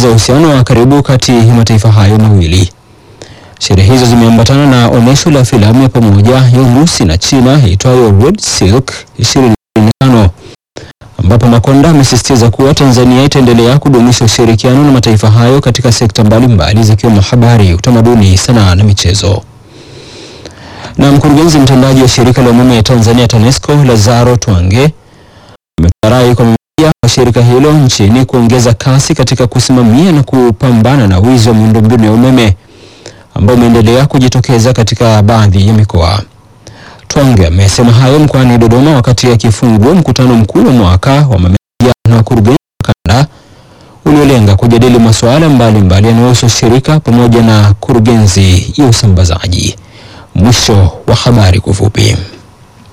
kuongeza uhusiano wa karibu kati ya mataifa hayo mawili. Sherehe hizo zimeambatana na onyesho la filamu ya pamoja ya Urusi na China itwayo Red Silk 2025 ambapo Makonda amesisitiza kuwa Tanzania itaendelea kudumisha ushirikiano na mataifa hayo katika sekta mbalimbali zikiwemo habari, utamaduni, sanaa na michezo. Na mkurugenzi mtendaji wa shirika la umeme ya Tanzania TANESCO Lazaro Twange ametoa rai kwa meneja wa shirika hilo nchini kuongeza kasi katika kusimamia na kupambana na wizi wa miundombinu ya umeme ambao umeendelea kujitokeza katika baadhi ya mikoa. Twange amesema hayo mkoani Dodoma wakati akifungua mkutano mkuu wa mwaka wa mameneja na wakurugenzi wa kanda uliolenga kujadili masuala mbalimbali yanayohusu shirika pamoja na kurugenzi ya usambazaji. Mwisho wa habari kwa ufupi.